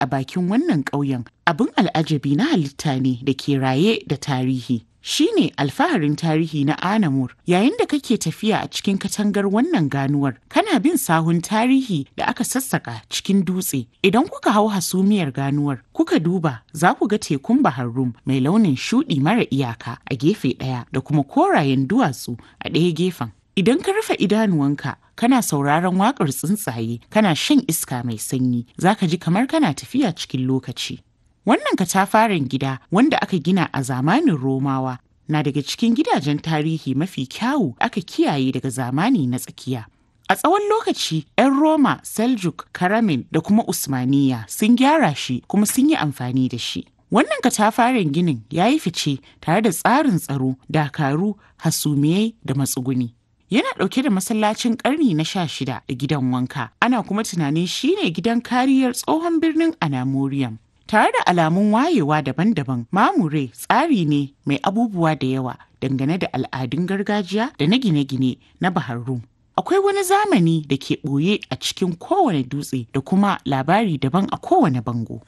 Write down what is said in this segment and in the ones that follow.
a bakin wannan ƙauyen abin al'ajabi na halitta ne da ke raye da tarihi. Shi ne alfaharin tarihi na Anamur yayin da kake tafiya a cikin katangar wannan ganuwar kana bin sahun tarihi da aka sassaka cikin dutse idan kuka hau hasumiyar ganuwar kuka duba za ku ga tekun Bahar Rum mai launin shuɗi mara iyaka a gefe ɗaya da kuma korayen duwatsu a ɗaya gefen. Idan ka rufe idanuwanka kana sauraron waƙar tsuntsaye kana shan iska mai sanyi za ka ji kamar kana tafiya cikin lokaci. Wannan katafaren gida wanda aka gina a zamanin Romawa na daga cikin gidajen tarihi mafi kyawu aka kiyaye daga zamani na tsakiya. A tsawon lokaci, 'yan Roma, Seljuk, Karamin da kuma Usmaniya sun gyara shi kuma sun yi amfani da shi. Wannan katafaren ginin ya yi fice tare da tsarin tsaro, dakaru, hasumiyai da matsuguni. Yana ɗauke da masallacin ƙarni na sha shida da gidan wanka, ana kuma tunanin shine gidan kariyar tsohon birnin Anamorium. Tare da alamun wayewa daban-daban, Mamure tsari ne mai abubuwa da yawa dangane da al'adun gargajiya da na gine-gine na Bahar Rum. Akwai wani zamani da ke ɓoye a cikin kowane dutse da kuma labari daban a kowane bango.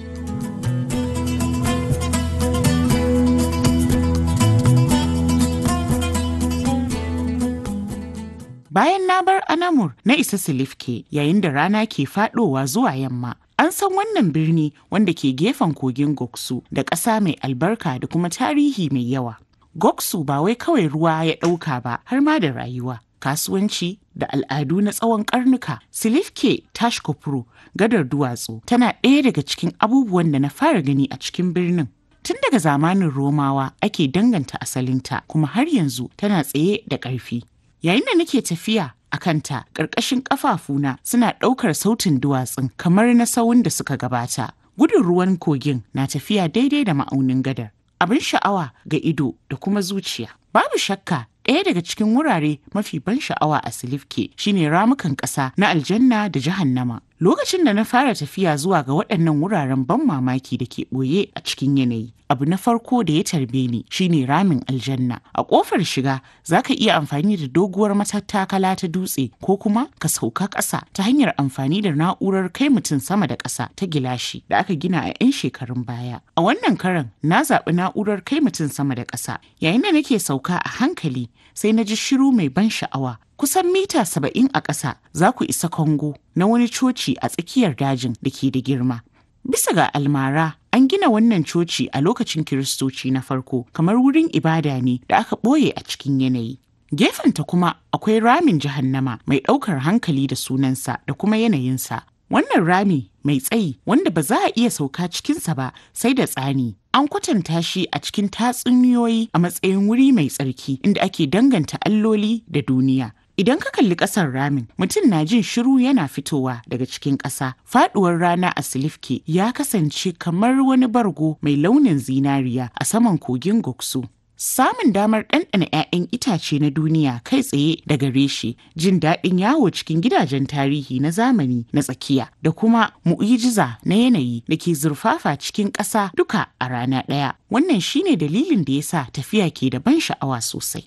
Bayan na bar Anamur na isa Silifke yayin da rana ke faɗowa zuwa yamma. An san wannan birni wanda ke gefen kogin Goksu da ƙasa mai albarka da kuma tarihi mai yawa. Goksu ba wai kawai ruwa ya ɗauka ba har ma da rayuwa. Kasuwanci da al'adu na tsawon karnuka, Silifke Tashkopuro, gadar duwatsu, tana ɗaya daga cikin abubuwan da na fara gani a cikin birnin. Tun daga zamanin Romawa ake danganta asalinta kuma har yanzu tana tsaye da ƙarfi. Yayin da nake tafiya a kanta ƙarƙashin ƙafafuna suna ɗaukar sautin duwatsun kamar na sawun da suka gabata. Gudun ruwan kogin na tafiya daidai da ma'aunin gadar. Abin sha'awa ga ido da kuma zuciya. Babu shakka ɗaya daga cikin wurare mafi ban sha'awa a Silifke shine ramukan ƙasa na aljanna da jahannama. Lokacin da na fara tafiya zuwa ga waɗannan wuraren ban mamaki da ke ɓoye a cikin yanayi. Abu na farko da ya tarbe ni shine ramin aljanna. A ƙofar shiga za ka iya amfani da doguwar matattakala ta dutse ko kuma ka sauka ƙasa ta hanyar amfani da na'urar kai mutum sama da ƙasa ta gilashi da aka gina a 'yan shekarun baya. A wannan karan na zaɓi na'urar kai mutum sama da ƙasa. Yayin da nake sauka a hankali sai na ji shiru mai ban sha'awa kusan mita saba'in a ƙasa za ku isa Kongo na wani coci a tsakiyar dajin da ke da girma. Bisa ga almara an gina wannan coci a lokacin Kiristoci na farko kamar wurin ibada ne da aka ɓoye a cikin yanayi. Gefenta kuma akwai ramin jahannama mai ɗaukar hankali da sunansa da kuma yanayinsa. Wannan rami mai tsayi wanda ba za a iya sauka cikinsa ba sai da tsani. An kwatanta shi a cikin tatsuniyoyi a matsayin wuri mai tsarki inda ake danganta alloli da duniya. Idan ka kalli ƙasar ramin, mutum na jin shiru yana fitowa daga cikin ƙasa. Faɗuwar rana a Silifke ya kasance kamar wani bargo mai launin zinariya a saman kogin Goksu. Samun damar ɗanɗana 'ya'yan itace na duniya kai tsaye daga reshe, jin daɗin yawo cikin gidajen tarihi na zamani na tsakiya da kuma mu'ijiza na yanayi da ke zurfafa cikin ƙasa duka a rana ɗaya. Wannan shine dalilin da ya sa tafiya ke da ban sha'awa sosai.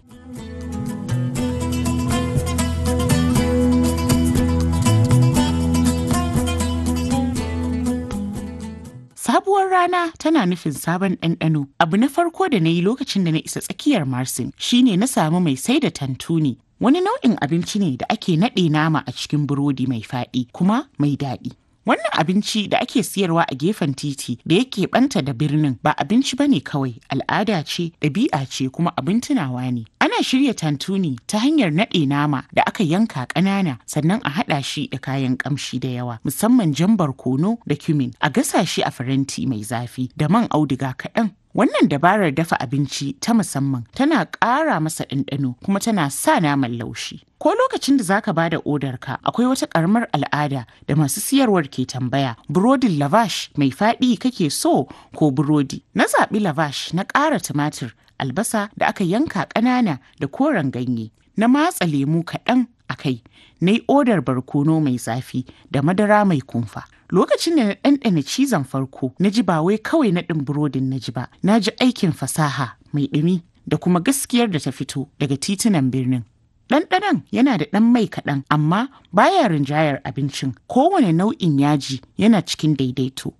Sabuwar rana tana nufin sabon ɗanɗano. Abu na farko da na yi lokacin da na isa tsakiyar Marsin shine na samu mai sai da tantuni. Wani nau'in abinci ne da ake naɗe nama a cikin burodi mai faɗi kuma mai daɗi. Wannan abinci da ake siyarwa a gefen titi da yake ɓanta da birnin ba abinci bane kawai al'ada ce, ɗabi'a ce kuma abin tunawa ne. Ana shirya tantuni ta hanyar naɗe nama da aka yanka ƙanana sannan a haɗa shi da kayan ƙamshi da yawa musamman jan barkono da cumin a gasa shi a faranti mai zafi da man auduga kaɗan Wannan dabarar dafa abinci ta musamman tana ƙara masa ɗanɗano kuma tana sa naman laushi. Ko lokacin da zaka bada odar ka akwai wata ƙaramar al'ada da masu siyarwar ke tambaya burodin lavash mai faɗi kake so ko burodi. Na zaɓi lavash na ƙara tumatir, albasa da aka yanka ƙanana da koren ganye. Na matsa lemu kaɗan a kai, na yi odar barkono mai zafi da madara mai kumfa. Lokacin da na ɗanɗana cizon farko, na ji ba wai kawai naɗin burodin na ji ba, na ji aikin fasaha mai ɗumi da kuma gaskiyar da ta fito daga titunan birnin. Ɗanɗanon yana da ɗan mai kaɗan amma baya rinjayar abincin. Kowane nau'in yaji yana cikin daidaito.